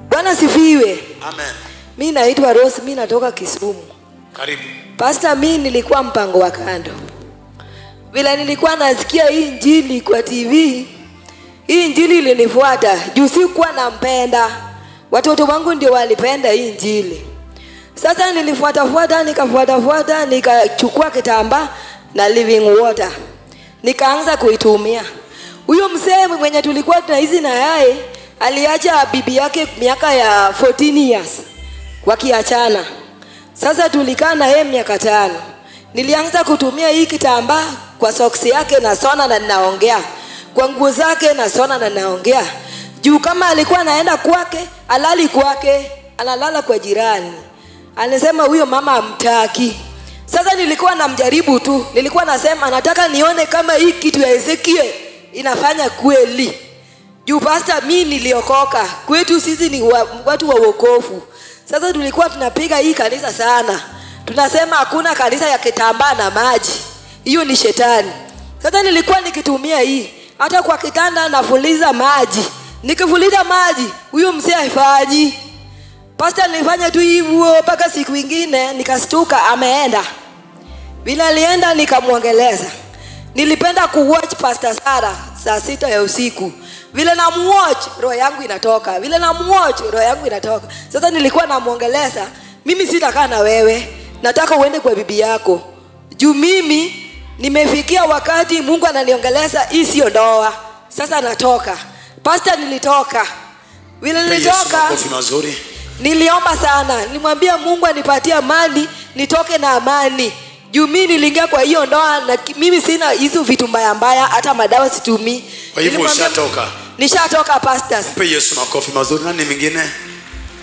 bwana sifiwe Amen. mi naitwa rose mi natoka kisumu Karibu. pasta mi nilikuwa mpango wa kando vile nilikuwa nasikia hii njili kwa tv hii njili ilinifuata juu sikuwa nampenda watoto wangu ndio walipenda hii njili sasa nilifuatafuata nikafuatafuata nikachukua kitambaa na living water nikaanza kuitumia huyo mzee mwenye tulikuwa tunaishi na yaye aliacha bibi yake miaka ya 14 years wakiachana sasa tulikaa na yeye miaka tano nilianza kutumia hii kitambaa kwa soksi yake na sona na ninaongea kwa nguo zake na sona na ninaongea juu kama alikuwa anaenda kwake alali kwake analala kwa jirani alisema huyo mama amtaki sasa nilikuwa namjaribu tu nilikuwa nasema nataka nione kama hii kitu ya ezekiel inafanya kweli juu pasta mi niliokoka kwetu sisi ni wa, watu wa wokovu sasa tulikuwa tunapiga hii kanisa sana tunasema hakuna kanisa ya kitambaa na maji hiyo ni shetani sasa nilikuwa nikitumia hii hata kwa kitanda nafuliza maji nikifuliza maji huyo mzee haifanyi pasta nilifanya tu hivyo mpaka siku ingine nikastuka ameenda vile alienda nikamwongeleza nilipenda kuwatch pastor sara saa sita ya usiku vile namuwatch roho yangu inatoka vile namuwatch roho yangu inatoka sasa nilikuwa namwongeleza mimi sitakaa na wewe nataka uende kwa bibi yako juu mimi nimefikia wakati mungu ananiongeleza hii siyo ndoa sasa natoka pasta nilitoka vile Mpe Yesu nilitoka makofi mazuri. niliomba sana nilimwambia mungu anipatie amani nitoke na amani juu mi niliingia kwa hiyo ndoa na ki- mimi sina hizo vitu mbaya mbaya hata madawa situmii Kwa hivyo Nilimwambia- ushatoka. nishatoka pastors Mpe Yesu makofi mazuri. Nani mwingine?